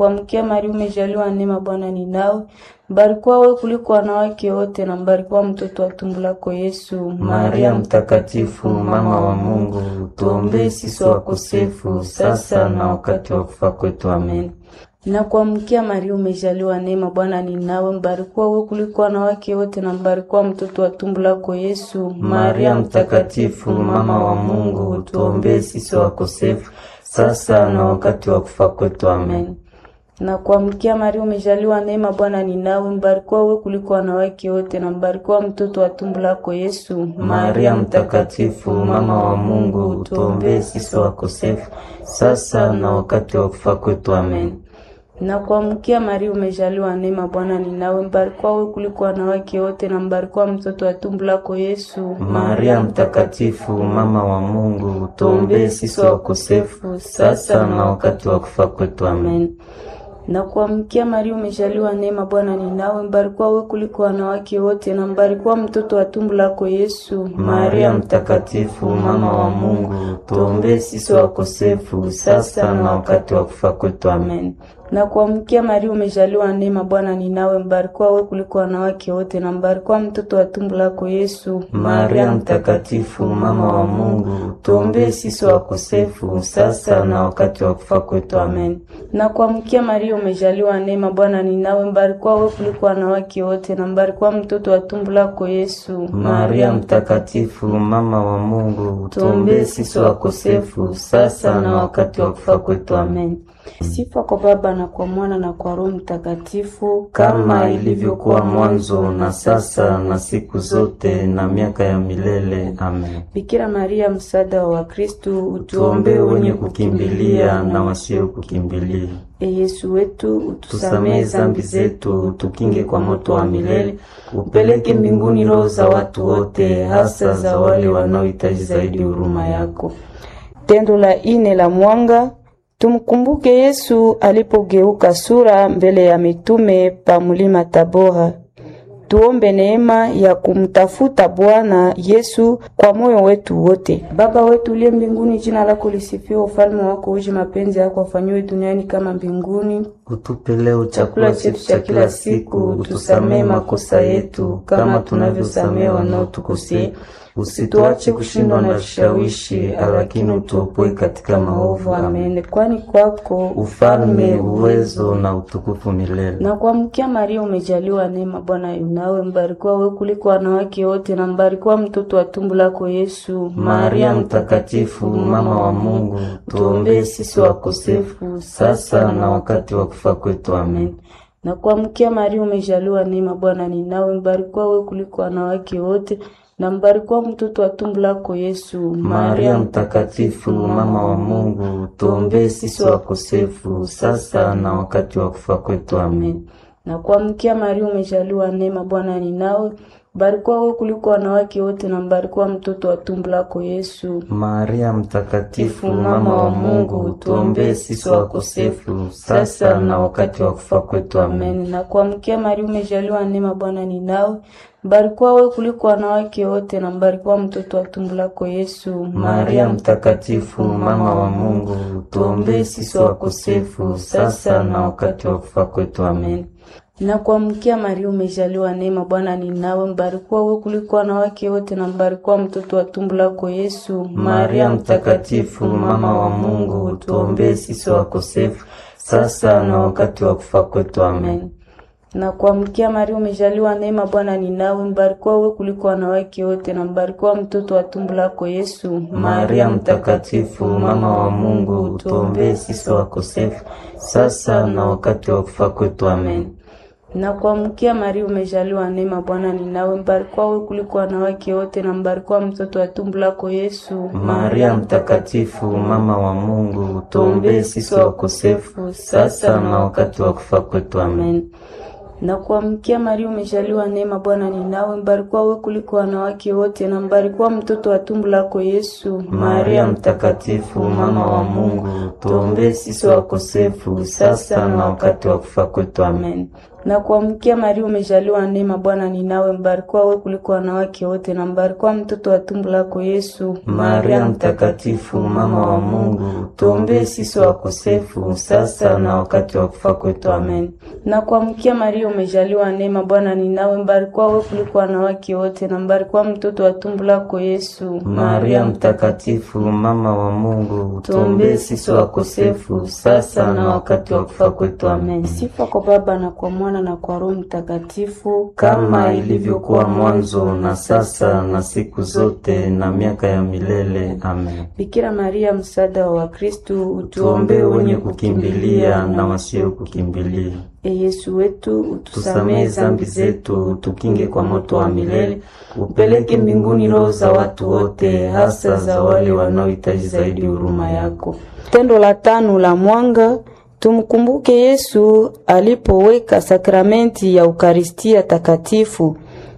Kuamkia Maria, umejaliwa neema, Bwana ni nawe. Mbarikiwa wewe kuliko wanawake wote, na mbarikiwa mtoto wa tumbo lako Yesu. Maria Mtakatifu, mama wa Mungu, tuombee sisi wakosefu, sasa na wakati wa kufa kwetu. Amen. Na kuamkia Maria, umejaliwa neema, Bwana ni nawe. Mbarikiwa wewe kuliko wanawake wote, na mbarikiwa mtoto wa tumbo lako Yesu. Maria Mtakatifu, mama wa Mungu, tuombee sisi wakosefu, sasa na wakati wa kufa kwetu. Amen. Na kuamkia Maria, umejaliwa neema, Bwana ni nawe. Mbarikiwa wewe kuliko wanawake wote, na mbarikiwa mtoto wa tumbo lako Yesu. Maria Mtakatifu, mama wa Mungu, tuombee sisi wakosefu, sasa na wakati wa kufa kwetu. Amen. Na kuamkia Maria, umejaliwa neema, Bwana ni nawe. Mbarikiwa wewe kuliko wanawake wote, na mbarikiwa mtoto wa tumbo lako Yesu. Maria Mtakatifu, mama wa Mungu, tuombee sisi wakosefu, sasa na wakati wa kufa kwetu. Amen. Na kuamkia Maria, umejaliwa neema, Bwana ni nawe. Mbarikiwa wewe kuliko wanawake wote, na mbarikiwa mtoto wa tumbo lako Yesu. Maria Mtakatifu, mama wa Mungu, tuombee sisi wakosefu, sasa na wakati wa kufa kwetu. Amen. Na kuamkia Maria, umejaliwa neema, Bwana ni nawe. Mbarikiwa wewe kuliko wanawake wote, na mbarikiwa mtoto wa tumbo lako Yesu. Maria Mtakatifu, mama wa Mungu, tuombee sisi wakosefu, sasa na wakati wa kufa kwetu. Amen. Na kuamkia Maria, umejaliwa neema, Bwana ni nawe. Mbarikiwa wewe kuliko wanawake wote, na mbarikiwa mtoto wa tumbo lako Yesu. Maria Mtakatifu, mama wa Mungu, tuombee sisi wakosefu, sasa na wakati wa kufa kwetu. Amen. Sifa kwa Baba na kwa Mwana na kwa Roho Mtakatifu, kama ilivyokuwa mwanzo na sasa na siku zote na miaka ya milele. Amen. Bikira Maria, msaada wa Wakristo, utuombee wenye kukimbilia na wasio kukimbilia. E Yesu wetu, utusamehe zambi zetu, utukinge kwa moto wa milele, upeleke mbinguni roho za watu wote, hasa za wale wanaohitaji zaidi huruma yako. Tendo la ine la mwanga Tumkumbuke Yesu alipogeuka sura mbele ya mitume pa mulima Tabora. Tuombe neema ya kumtafuta Bwana Yesu kwa moyo wetu wote. Baba wetu uliye mbinguni, jina lako lisifiwe, ufalme wako uje, mapenzi yako afanywe duniani kama mbinguni. Utupe leo chakula chetu cha kila siku, utusamehe makosa yetu kama tunavyosamehe wanaotukosea, usituache kushindwa na vishawishi, lakini utuopoe katika maovu. Amen. Kwani kwako ufalme, uwezo na utukufu milele. Na kuamkia Maria, umejaliwa neema, Bwana yunawe. Mbarikiwa wewe kuliko wanawake wote, na mbarikiwa mtoto wa tumbo lako Yesu. Maria Mtakatifu, mama wa Mungu, tuombee sisi wakosefu, sasa na wakati wa kufa kwetu. Amen. Na kuamkia Maria, umejaliwa neema, Bwana ni nawe. Mbarikiwa wewe kuliko wanawake wote na mbarikiwa mtoto wa tumbo lako Yesu. Maria Mtakatifu, mama wa Mungu, tuombee sisi wakosefu, sasa na wakati wa kufa kwetu. Amen. Na kuamkia Maria, umejaliwa neema, Bwana ni nawe. Mbarikiwa wewe kuliko wanawake wote, na mbarikiwa mtoto wa tumbo lako Yesu. Maria Mtakatifu, mama wa Mungu, tuombee sisi wakosefu, sasa na wakati wa kufa kwetu. Amen. Na kuamkia Maria, umejaliwa neema, Bwana ni nawe. Mbarikiwa wewe kuliko wanawake wote, na mbarikiwa mtoto wa tumbo lako Yesu. Maria Mtakatifu, mama wa Mungu, tuombee sisi wakosefu, sasa na wakati wa kufa kwetu. Amen. Na kuamkia Maria, umejaliwa neema, Bwana ni nawe. Mbarikiwa wewe kuliko wanawake wote, na mbarikiwa mtoto wa tumbo lako Yesu. Maria Mtakatifu, mama wa Mungu, tuombee sisi wakosefu, sasa na wakati wa kufa kwetu. Amen. Na kuamkia Maria, umejaliwa neema, Bwana ni nawe. Mbarikiwa wewe kuliko wanawake wote, na mbarikiwa mtoto wa tumbo lako Yesu. Maria Mtakatifu, mama wa Mungu, tuombee sisi wakosefu, sasa na wakati wa kufa kwetu. Amen. Na kuamkia Maria, umejaliwa neema, Bwana ni nawe. Mbarikiwa wewe kuliko wanawake wote, na mbarikiwa mtoto wa tumbo lako Yesu. Maria Mtakatifu, mama wa Mungu, tuombee sisi wakosefu, sasa na wakati wa kufa kwetu. Amen. Na kuamkia Maria, umejaliwa neema, Bwana ni nawe. Mbarikiwa wewe kuliko wanawake wote, na mbarikiwa mtoto wa tumbo lako Yesu. Maria Mtakatifu, mama wa Mungu, tuombee sisi wakosefu, sasa na wakati wa kufa kwetu. Amen. Na kuamkia Maria, umejaliwa neema, Bwana ni nawe, mbarikiwa wewe kuliko wanawake wote, na mbarikiwa mtoto wa tumbo lako Yesu. Maria Mtakatifu, mama wa Mungu, tuombee sisi wakosefu sasa na wakati wa kufa kwetu. Amen. Na kuamkia Maria, umejaliwa neema, Bwana ni nawe, mbarikiwa wewe kuliko wanawake wote, na mbarikiwa mtoto wa tumbo lako Yesu. Maria Mtakatifu, mama wa Mungu, tuombee sisi wakosefu sasa na wakati wa kufa kwetu. Amen. Sifa kwa Baba na kwa Mwana na kwa Roho Mtakatifu, kama ilivyokuwa mwanzo na sasa na siku zote na miaka ya milele. Amen. Bikira Maria, msaada wa Wakristu, Tuombee wenye kukimbilia na wasio kukimbilia. E Yesu wetu, utusamehe Tusamehe zambi zetu, tukinge kwa moto wa milele, upeleke mbinguni roho za watu wote, hasa za wale wanaohitaji zaidi huruma yako. Tendo la tano la mwanga Tumkumbuke Yesu alipoweka sakramenti ya Ukaristia Takatifu.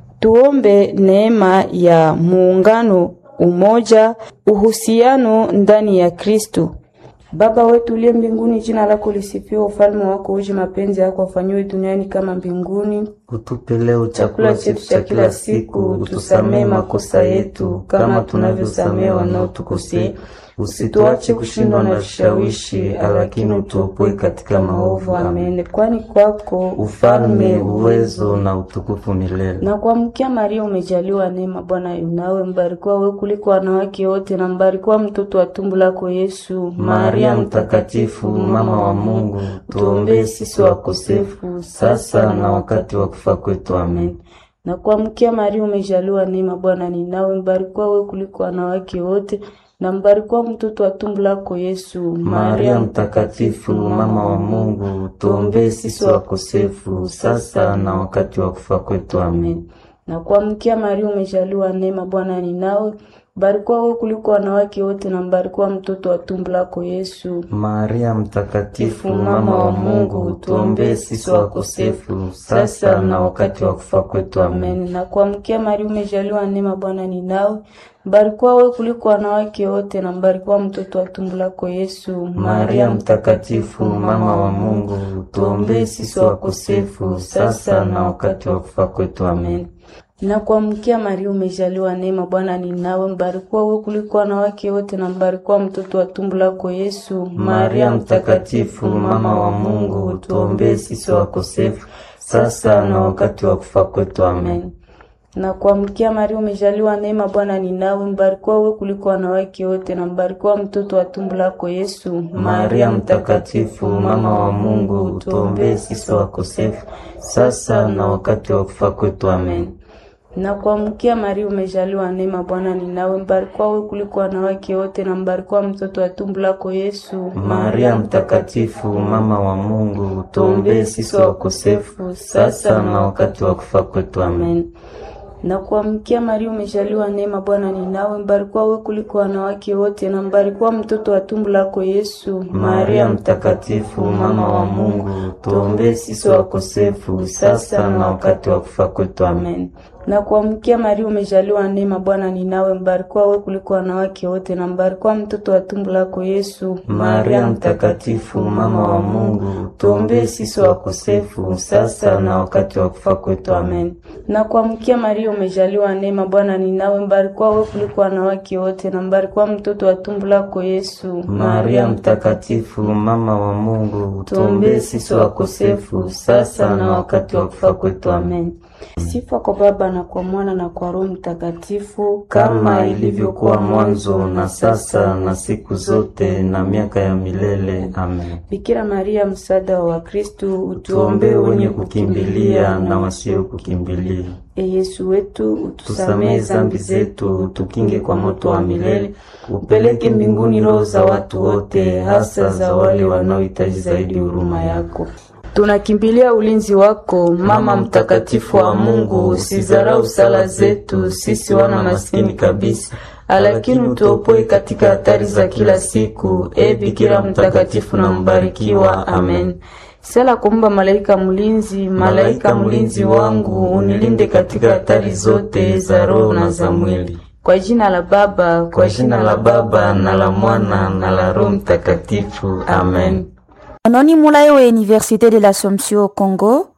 Tuombe neema ya muungano, umoja, uhusiano ndani ya Kristo. Baba wetu uliye mbinguni, jina lako lisifiwe, ufalme wako uje, mapenzi yako afanyiwe duniani kama mbinguni. Utupe leo chakula chetu cha kila siku, utusamehe makosa yetu kama tunavyosamehe wanaotukosea, usituache kushindwa na vishawishi, lakini utuopoe katika maovu. Amen. Kwani kwako ufalme, uwezo na utukufu milele. Na kuamkia Maria, umejaliwa neema, Bwana yunawe, mbarikiwa wewe kuliko wanawake wote, na mbarikiwa mtoto wa tumbo lako Yesu. Maria Mtakatifu, mama wa Mungu, tuombee sisi wakosefu sasa na wakati wa kufa kwetu. Amen. Na kuamkia Maria, umejaliwa neema, Bwana ni nawe, mbarikiwa wewe kuliko wanawake wote na mbarikiwa mtoto wa tumbo lako Yesu. Maria Mtakatifu, mama wa Mungu, tuombee sisi wakosefu sasa na wakati wa kufa kwetu. Amen. Na kuamkia Maria, umejaliwa neema, Bwana ni nawe, mbarikiwa wewe kuliko wanawake wote, na mbarikiwa mtoto wa tumbo lako Yesu. Maria Mtakatifu, mama wa Mungu, tuombee sisi wakosefu sasa na wakati wa kufa kwetu. Amen. Na kuamkia Maria, umejaliwa neema, Bwana ni nawe mbarikiwa wewe kuliko wanawake wote na mbarikiwa mtoto wa tumbo lako Yesu. Maria Mtakatifu, mama wa Mungu, tuombee sisi wakosefu sasa na wakati wa kufa kwetu. Amen. Na kuamkia Maria, umejaliwa neema, Bwana ni nawe, mbarikiwa wewe kuliko wanawake wote na mbarikiwa mtoto wa tumbo lako Yesu. Maria Mtakatifu, mama wa Mungu, tuombee sisi wakosefu sasa na wakati wa kufa kwetu. Amen. Na kuamkia Maria, umejaliwa neema, Bwana ni nawe, mbarikiwa wewe kuliko wanawake wote na mbarikiwa mtoto wa tumbo lako Yesu. Maria Mtakatifu, mama wa Mungu, tuombee sisi wakosefu sasa na wakati wa kufa kwetu. Amen. Na kuamkia Maria, umejaliwa neema, Bwana ni nawe, mbarikiwa wewe kuliko wanawake wote na mbarikiwa mtoto wa tumbo lako Yesu. Maria Mtakatifu, mama wa Mungu, tuombee sisi wakosefu sasa na wakati wa kufa kwetu. Amen. Na kuamkia Maria, umejaliwa neema, Bwana ni nawe, mbarikiwa wewe kuliko wanawake wote na mbarikiwa mtoto wa tumbo lako Yesu. Maria Mtakatifu, mama wa Mungu, tuombee sisi wakosefu sasa na wakati wa kufa kwetu. Amen. Na kuamkia Maria, umejaliwa neema, Bwana ni nawe, mbarikiwa wewe kuliko wanawake wote na mbarikiwa mtoto wa tumbo lako Yesu. Maria Mtakatifu, mama wa Mungu, tuombee sisi wakosefu sasa na wakati wa kufa kwetu. Amen. Na kuamkia Maria, umejaliwa neema, Bwana ni nawe, mbarikiwa wewe kuliko wanawake wote na mbarikiwa mtoto wa tumbo lako Yesu. Maria Mtakatifu, mama wa Mungu, tuombee sisi wakosefu sasa na wakati wa kufa kwetu. Amen. Sifa kwa Baba na kwa Mwana na kwa Roho Mtakatifu, kama ilivyokuwa mwanzo na sasa na siku zote na miaka ya milele. Amen. Bikira Maria, msaada wa Wakristu, utuombee wenye kukimbilia na wasio kukimbilia. E Yesu wetu, utusamehe zambi zetu, tukinge kwa moto wa milele, upeleke mbinguni roho za watu wote, hasa za wale wanaohitaji zaidi huruma yako. Tunakimbilia ulinzi wako, Mama mtakatifu wa Mungu. Usizarau sala zetu sisi wana maskini kabisa, lakini utuopoe katika hatari za kila siku. E Bikira mtakatifu na mbarikiwa. Amen. Sala kumba malaika mlinzi, malaika mlinzi wangu, unilinde katika hatari zote za roho na za mwili. Kwa jina la Baba, kwa jina la Baba na la Mwana na la Roho Mtakatifu. Amen. Anoni Mulayo wa Université de l'Assomption au Congo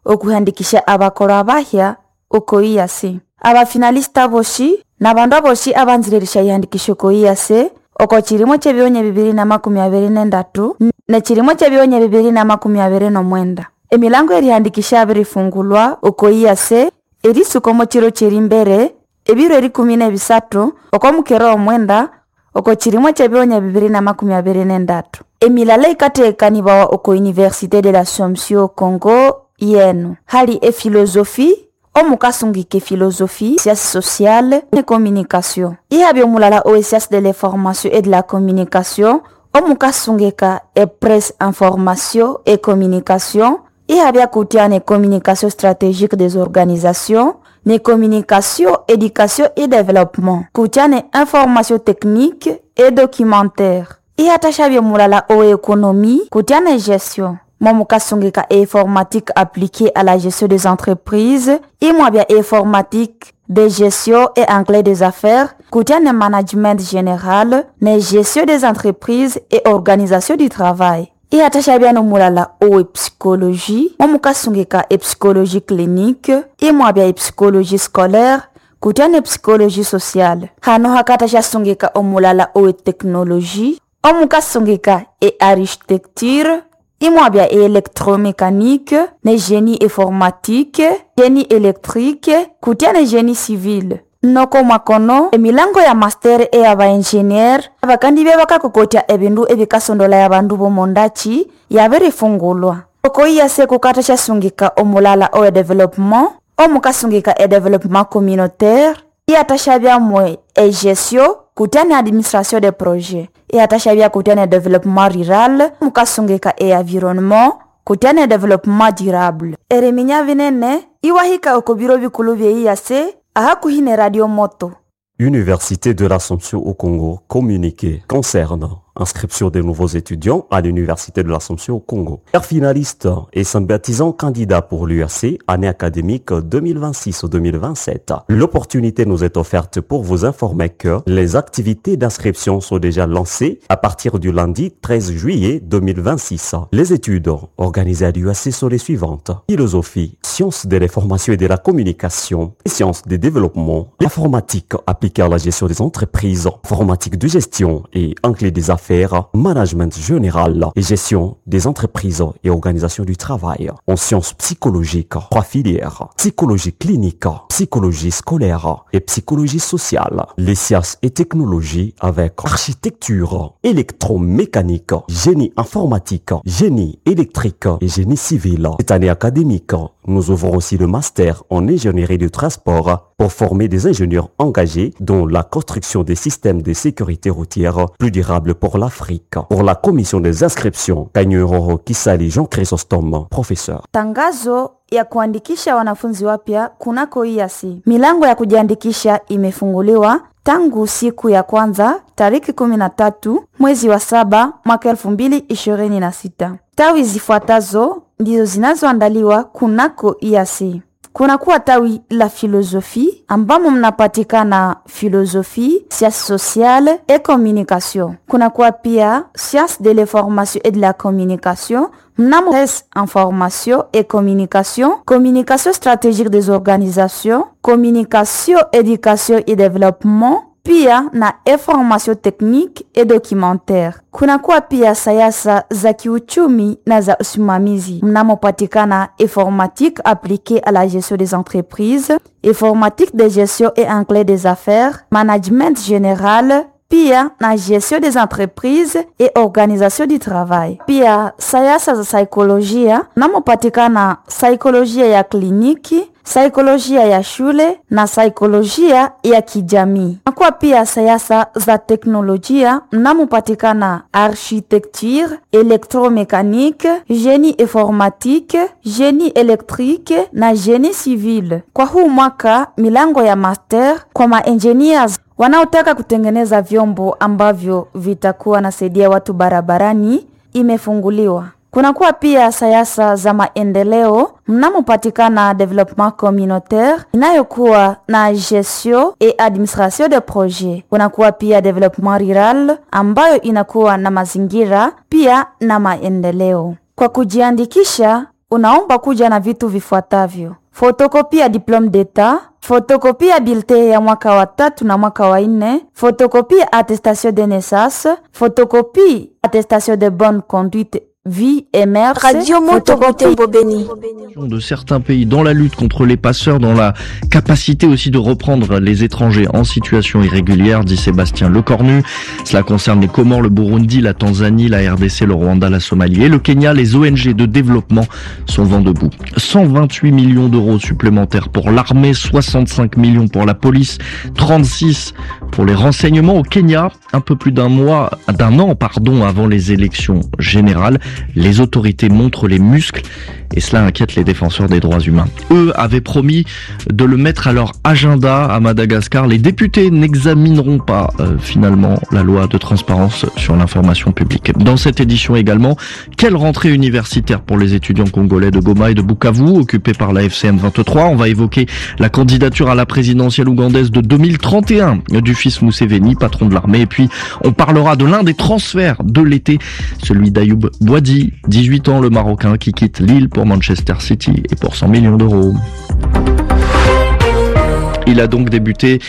okuhandikisha abakoro abahya oko iyase abafinalista boshi na bandu aboshi abanziririsha ihandikisho oko iyase oko chilimo chebionya bibiri na makumi abiri nendatu ne chilimo chebionya bibiri na makumi abiri nomwenda emilango erihandikisha abirifungulwa oko iyase erisuka omo chiro chiri mbere ebiro erikumi nebisatu oko mukero omwenda oko chilimo chebionya bibiri na makumi abiri nendatu emilala ikateekanibawa oko université de l'assomption congo yenu hali efilosofi omukasungika efilosofi sciences sociale et communication ihabi omulala o sciences de l'information et de la communication omukasungika epresse information et communication ihabi akutia ne communication stratégique des organisations ne communication éducation et développement kutia ne information technique et documentaire ihatashavye mulala o économie kutia ne gestion momukasungika informatique appliquée à la gestion des entreprises imwabya informatique de gestion et anglais des affaires kutia ne management général ne gestion des entreprises et organisation du travail ihatashavya nomulala owe psychologie momukasungika epsychologie clinique imwabya epsychologie scolaire kutia ne psychologie sociale hano hakatashyasungika omulala owe technologie omukasungika e architecture imwabya électromécanique ne génie informatique génie électrique kutia ne génie civil noko mwakono emilango ya master eya baengineer abakandi bye bakakokotya ebindu ebikasondola ya bandu bomondachi yabirifungulwa oko iyase kukata syasungika omulala owe developement omukasungika e developement communautaire iyatashabyamwe egestion kutia ne administration de projet iyatashabya kutia ne développement rural mukasungika e environnement kutia ne développement durable eriminya binene iwahika oko biro bikulu bye iyase ahakuhi ne radio moto Université de l'Assomption au Congo, communiqué concernant inscription des nouveaux étudiants à l'Université de l'Assomption au Congo. Père finaliste et sympathisant candidat pour l'URC, année académique 2026-2027. L'opportunité nous est offerte pour vous informer que les activités d'inscription sont déjà lancées à partir du lundi 13 juillet 2026. Les études organisées à l'URC sont les suivantes. Philosophie, sciences de l'information et de la communication, sciences des développements, l'informatique appliquée à la gestion des entreprises, informatique de gestion et anglais des affaires affaires, management général et gestion des entreprises et organisation du travail. En sciences psychologiques, trois filières, psychologie clinique, psychologie scolaire et psychologie sociale. Les sciences et technologies avec architecture, électromécanique, génie informatique, génie électrique et génie civil. Cette année académique, nous ouvrons aussi le master en ingénierie du transport pour former des ingénieurs engagés dans la construction des systèmes de sécurité routière plus durables pour l'Afrique. Pour la commission des inscriptions, Kanyuroro Kisali Jean Chrysostome, professeur. tangazo ya kuandikisha wanafunzi wapya kunako iasi milango ya kujiandikisha imefunguliwa tangu siku ya kwanza tariki 13 mwezi wa saba mwaka 2026 tawi zifuatazo ndizo zinazoandaliwa kunako iasi kunakuwa tawi la filosofi ambamo mnapatikana filosofi science sociale et communication kunakuwa pia science de l'information et de la communication mnamo information et communication communication stratégique des organisations communication éducation et développement pia na information technique et documentaire. Kunakuwa pia sayasa za kiuchumi na za usimamizi mnamopatikana informatique appliquée à la gestion des entreprises, informatique de gestion et anglais des affaires, management général, pia na gestion des entreprises et organisation du travail. Pia sayasa za saikolojia mnamopatikana saikolojia ya kliniki saikolojia ya shule na saikolojia ya kijamii. Nakuwa pia sayasa za teknolojia mnamopatikana architecture, électromécanique, génie informatique, génie électrique na génie civil. Kwa huu mwaka milango ya master kwa maengineers wanaotaka kutengeneza vyombo ambavyo vitakuwa nasaidia watu barabarani imefunguliwa. Kunakuwa pia sayasa za maendeleo mnamopatikana development communautaire inayokuwa na gestion et administration de projet. Kunakuwa pia development rural ambayo inakuwa na mazingira pia na maendeleo. Kwa kujiandikisha unaomba kuja na vitu vifuatavyo: fotokopi ya diplome d'etat, fotokopi ya bilte ya mwaka wa tatu na mwaka wa nne, fotokopi ya attestation de naissance, fotokopi attestation de bonne conduite vie et mère, Radio Moto Butembo Beni. de certains pays dans la lutte contre les passeurs, dans la capacité aussi de reprendre les étrangers en situation irrégulière, dit Sébastien Lecornu. Cela concerne les Comores, le Burundi, la Tanzanie, la RDC, le Rwanda, la Somalie et le Kenya. Les ONG de développement sont vent debout. 128 millions d'euros supplémentaires pour l'armée, 65 millions pour la police, 36 pour les renseignements au Kenya. Un peu plus d'un mois, d'un an, pardon, avant les élections générales, les autorités montrent les muscles et cela inquiète les défenseurs des droits humains. Eux avaient promis de le mettre à leur agenda à Madagascar. Les députés n'examineront pas euh, finalement la loi de transparence sur l'information publique. Dans cette édition également, quelle rentrée universitaire pour les étudiants congolais de Goma et de Bukavu occupés par la FCM 23 On va évoquer la candidature à la présidentielle ougandaise de 2031 du fils Mousseveni, patron de l'armée. Et puis on parlera de l'un des transferts de l'été, celui d'Ayoub Boadi, 18 ans, le Marocain qui quitte Lille pour Manchester City et pour 100 millions d'euros. Il a donc débuté